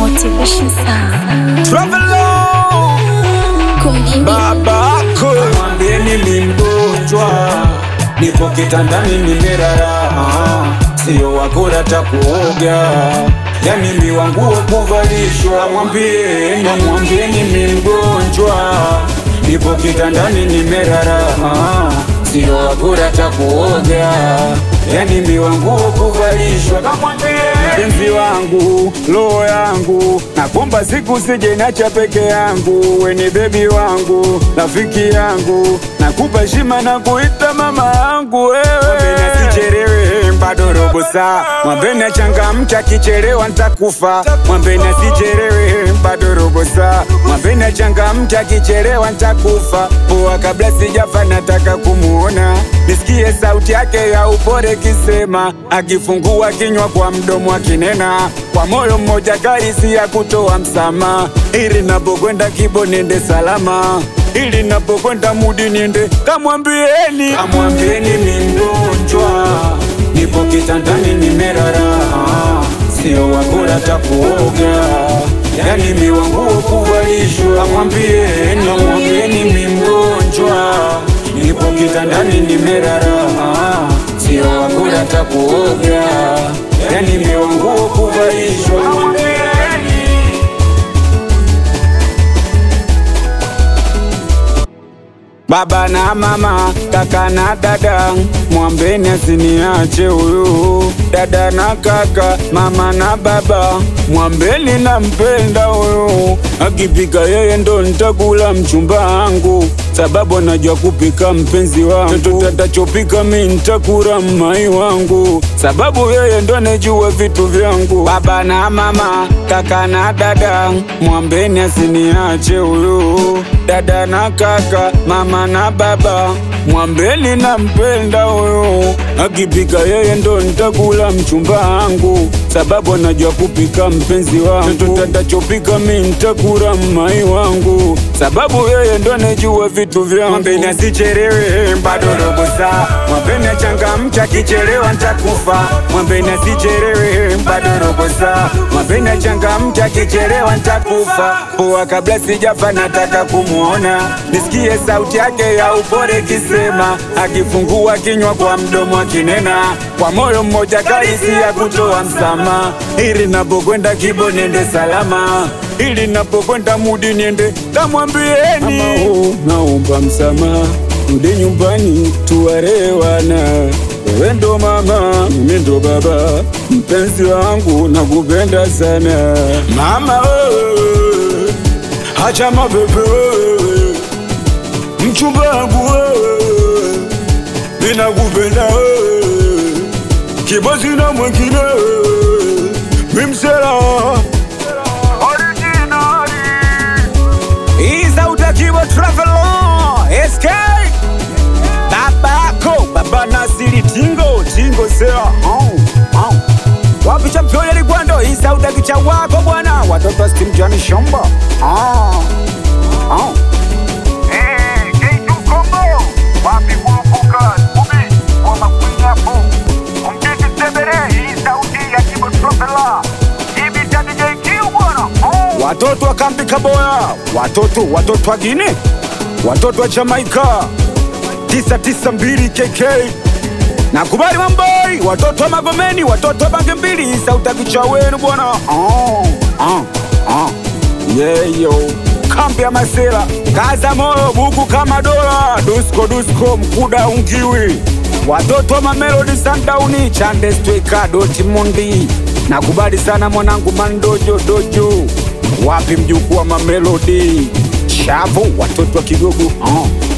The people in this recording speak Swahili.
Motivation Sound. Travelon Kumjini babako, mwambieni mi mgonjwa, nipo kitandani nimerara, sio wakora takuoga, yani mi wanguo kuvalishwa. Mwambieni, mwambieni mi mgonjwa, nipo kitandani nimerara, sio wakora takuoga, yani mi wanguo kuvalishwa. Kamwambie mpenzi wangu, roho yangu, nakumba siku sije nacha peke yangu, weni bebi wangu, rafiki yangu, nakupa heshima na kuita mama yangu wewe. Sichelewe bado robo saa, mwambeni achangamka, kichelewa ntakufa. Mwambeni asichelewe bado robo saa, mwambeni achangamka, kichelewa ntakufa. Poa kabla sijafa, nataka kumuona, nisikie sauti yake ya upole kisema, akifungua kinywa kwa mdomo akinena, kwa moyo mmoja karisi ya kutoa msamaha, ili napokwenda kibo niende salama ili napokwenda mudi niende, kamwambieni, kamwambieni mi mgonjwa, nipo kitandani nimerara, sio wakula takuoga, yani mi wanguo kuvalishwa. Kamwambieni, kamwambieni mi mgonjwa, nipo kitandani nimerara, sio wakula takuoga, yani mi wanguo kuvalishwa. Kamwambieni. Baba na mama, kaka na dada, mwambeni asiniache huyu. Dada na kaka, mama na baba, mwambeni nampenda huyu. Akipika yeye ndo nitakula mchumba wangu, sababu anajua kupika mpenzi wangu. Chochote atachopika mi nitakula mmai wangu, sababu yeye ndo anajua vitu vyangu. Baba na mama, kaka na dada, mwambeni asiniache huyu. Dada na kaka, mama na baba, mwambeni nampenda huyu. Akipika yeye ndo nitakula mchumba wangu, sababu anajua kupika mpenzi wangu. Chochote atachopika mi nitakula mmai wangu, sababu yeye ndo anajua vitu vyangu. Mwambeni asichelewe, bado robo saa. Mwambeni achangamke, akichelewa nitakufa. Mwambeni asichelewe, bado robo saa. Mwambeni achangamke, akichelewa nitakufa. Poa kabla sijafa, nataka kumuona, nisikie sauti yake ya upole kisema, akifungua kinywa kwa mdomo akinena, kwa moyo mmoja kaisi ya kutoa msamaha, ili napokwenda kibo niende salama, ili napokwenda mudi niende kamwambieni, naomba msamaha, rudi nyumbani tuwarewana wewe ndo mama, mimi ndo baba, mpenzi wangu nakupenda sana mama wewe, acha mapepe wewe, mchumba wangu wewe, ninakupenda wewe, kibozi na mwengine wewe, mimsela Iza utakiwa Travelon SK Babako Baba Nasiri Tingo Tingo Sea oh, oh. Wapi championi Ligwando Isa utakicha wako bwana Watoto wa Steam Johnny Shomba oh, oh. Eh, K2 Kongo, wapi kurupuka, Ubi, wa makunyapo, umtiki sebere, hii sauti ya Kibo Tropela, hivi cha DJ Q bwana, oh. Watoto wa kambi Kaboya Watoto watoto wa Gine Watoto wa Jamaika 992 KK Nakubali Mamboi Watoto wa Magomeni Watoto wa Bange mbili Isa utakicha wenu bwana oh, oh, oh. Yeah, yo kambi ya Masela kaza moyo buku kama dola dusko dusko mkuda ungiwi watoto wa Mamelodi Sundowns Chande Stweka Dortmund nakubali sana mwanangu Mandojo Dojo wapi mjukuu wa Mamelodi shavu watoto wa Kigogo oh.